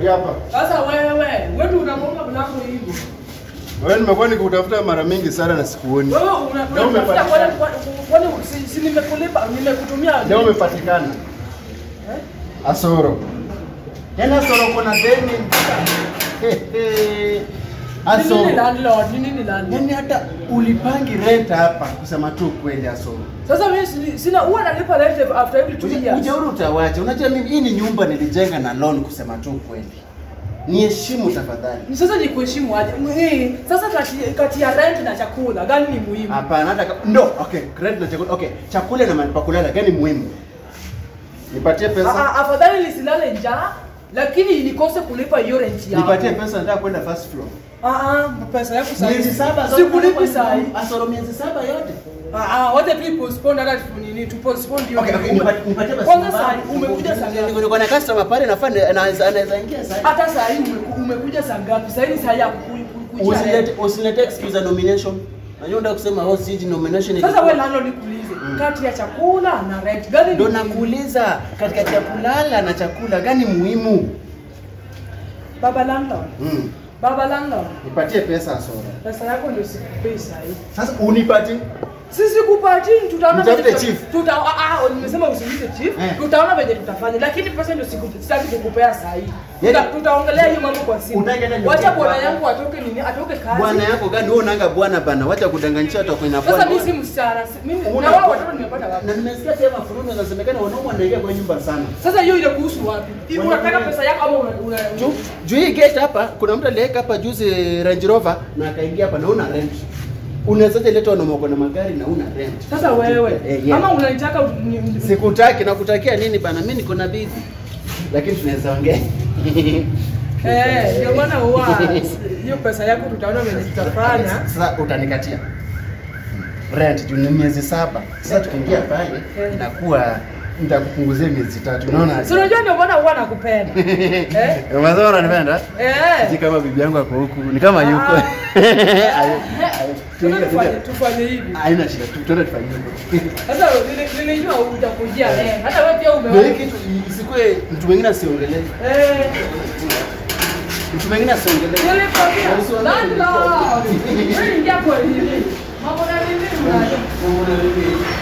hapa. Sasa wewe, wewe ndio unagonga mlango hivyo. Wewe nimekuwa nikutafuta mara mingi sana na sikuoni. Wewe una Leo unatafuta umepatikana. kwani kwani si- si nimekulipa nimekutumia. Leo umepatikana. Eh? Asoro. Yaani Asoro kuna deni. Ni Asoro. nini landlord? Ni nini landlord? Yaani hata ulipangi rent hapa kusema tu kweli Asoro. Sasa mimi sini- sina huwa nalipa rent after every two years. Ujauri utawacha. Unajua mimi hii ni nyumba nilijenga na loan kusema tu kweli. Niheshimu tafadhali. Ni Sasa ni kuheshimu aje? Eh, Sasa kati kati ya rent na chakula gani ni muhimu? Hapana, hata kama no, okay, rent na chakula. Okay, chakula na mahali pa kulala gani muhimu? Nipatie Ah, pesa. ah, Afadhali nisilale njaa lakini nikose kulipa hiyo rent yangu. Nipatie pesa nataka kwenda first floor. Ah ah, pesa yako sasa. Miezi saba zote Sikulipi saa hii. Asoro miezi saba yote. Ah ah, wote tu postpone hata nini tu postpone hiyo. Okay, okay, nipatie nipatie basi. Kwanza saa hii umekuja saa ngapi? Niko na customer pale nafaa anaweza anaweza ingia sasa. Hata saa hii umeku- umekuja saa ngapi? Saa hii ni saa ya ku- ku- kuja Usilete rent. usilete excuse za nomination. Najua unataka kusema oh siji nomination. Sasa wewe landlord nikuulize, kati ya chakula na rent gani ni Ndio muhimu? nakuuliza katikati ya kulala na chakula gani muhimu? Baba landlord, Mm. baba landlord, Nipatie pesa Asoro. pesa yako ndio sikupei saa hii. Sasa unipatie Sisi kupati tutaona Mtafute venye tuta- chief. Tuta, ah, ah, nimesema usiulize chief. Eh. Tutaona venye tutafanya. Lakini pesa ndio siku sitaki kukupea saa hii. Yaani- Tuta- Tutaongelea hiyo mambo kwa simu. Utaki hata Wacha nyumbani bwana kwako. yangu atoke nini? Atoke kazi. bwana yako gani wewe unaanga bwana bana wacha kudanganyisha watu kwenye Sasa bwana mimi si msichana. si- Mimi Una na wao bwana. watoto nimepata wapi? na nimesikia pia mafuruno zinasemekana wanaume wanaingia kwa nyumba sana Sasa hiyo ile kuhusu wapi? Hivi Wana- Unataka pesa yako ama una una juu juu hii gate hapa kuna mtu aliweka hapa juzi Range Rover na akaingia hapa na una rent unawezaje leta wanaume wako na magari na una rent Sasa wewe Eh, yeah. ama unanitaka u- ni- ni- sikutaki nakutakia nini bana mimi niko na bibi lakini tunaweza ongea eh ndio maana huwa hiyo pesa yako tutaona venye tutafanya. sasa utanikatia rent juu ni miezi saba sasa tukiingia pale Eh. inakuwa nitakupunguzia miezi tatu unaona Si unajua ndio maana huwa nakupenda. Eh? Unasema unanipenda? Si Eh. kama bibi yangu ako huku, ni kama yuko. Ah. Ayo, ayo. Sasa tufanye tufanye hivi. Haina shida, tu- tuende tufanye hivyo. Sasa nili- nilijua utakujia eh. Hata wewe pia Ndio hii umeona. kitu isikue mtu mwingine asiongelee. Eh. Mtu mwingine asiongelee. Nilikwambia. Usiongee. Landlord. Wewe ingia kwa nini? Mambo na nini? Mungu na bibi.